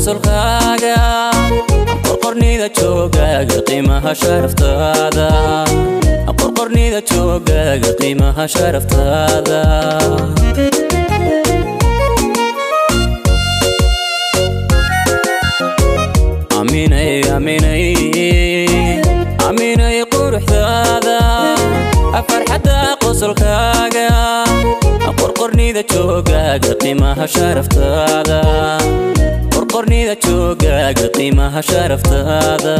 qosolkaaga qorqornida joogaaga qiimaha sharaftaada qorqornida joogaaga qiimaha sharaftaada aaminay aaminay aaminay quruxdaada farxadda qosolkaaga qorqornida joogaaga qiimaha sharaftaada qorqornida joogaaga qiimaha sharaftaada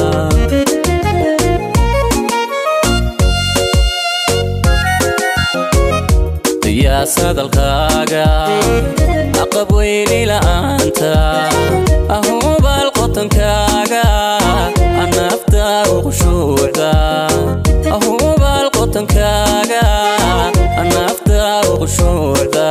qiyaas hadalkaaga aqab weyli la'aanta ahubaal qotankaaga anafta uqushuucda ahubaal qotankaaga anafta uqushuucda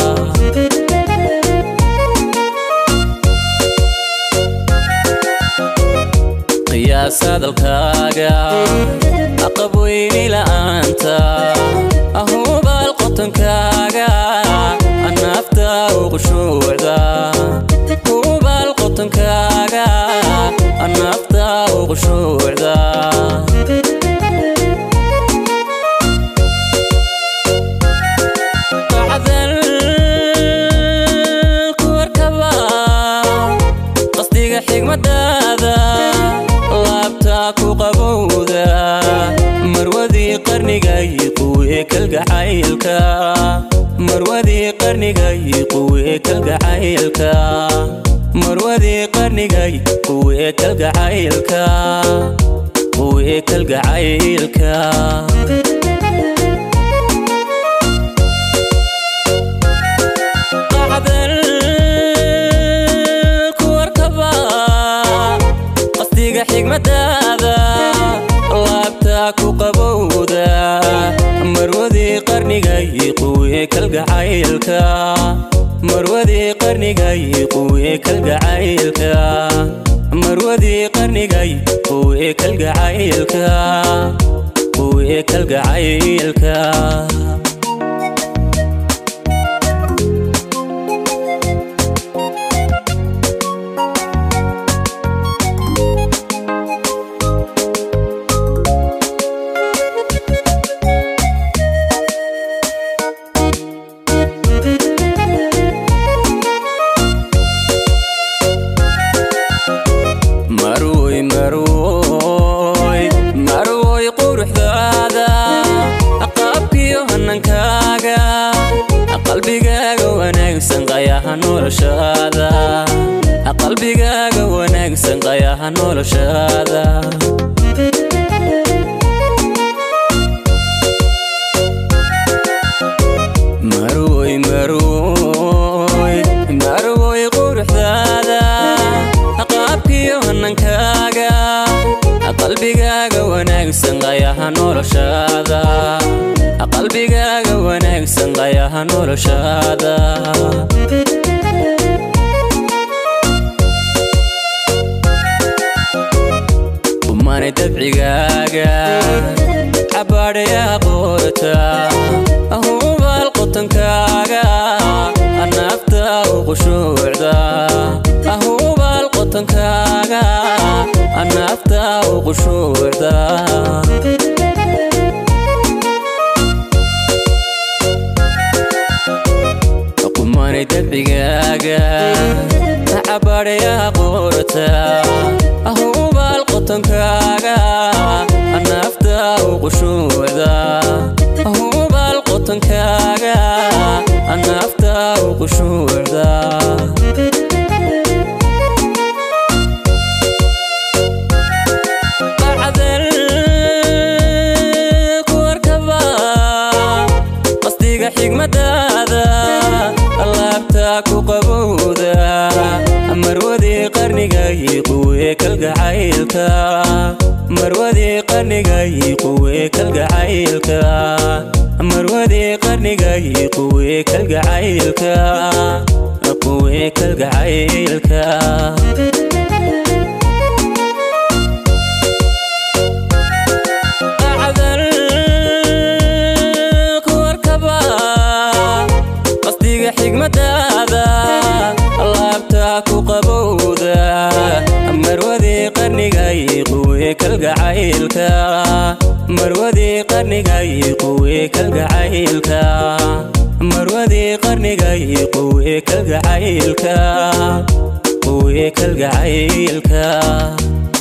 qiyaas hadalkaaga aqab weyni la'aanta ahubaal qotankaaga anafta uqushuucda hubaal qotankaaga anafta uqushuucda qasdiga xigmadaada laabta ku qabowda marwadii qarnigay quwee kalgacaylka marwadii qarnigay quwee kalgacaylka marwadii qarnigay quwee kalgacaylka quwee kalgacaylka qasdiga xigmadaada laabta ku qabowda marwadii qarnigay quwee kalgacaylka marwadii qarnigay quwee kalgacaylka marwadii qarnigay quwee kalgacaylka quwee kalgacaylka marwoy marwoy marwoy quruxdaada qaabkiyo hanankaaga qalbigaaga wanaagsan qayaha noloshaada qalbigaaga wanaagsan qayaha noloshaada marwoy marwoy marwoy quruxdaada qaabkiyo hanankaaga qalbigaaga wanaagsan qayaha noloshaada qalbigaaga wanaagsan qayaha noloshaada umane dabcigaaga cabaadhayaa qoorta ahubaal qotankaaga anafta uqushuucda ahubaal qotankaaga anafta uqushuucda kumane dabcigaaga cabaadhayaa qoorta ahubaal qotankaaga anafta uqushuucda ahubaal qotankaaga anafta uqushuucda qasdiga xigmadaada laabta ku qabowda marwadii qarnigay quwee kalgacaylka marwadii qarnigay quwee kalgacaylka marwadii qarnigay quwee kalgacaylka quwee kalgacaylka qasdiga xigmadaada laabta ku qabowda kalgacaylka marwadii qarnigay quwe kalgacaylka marwadii qarnigay quwe kalgacaylka quwe kalgacaylka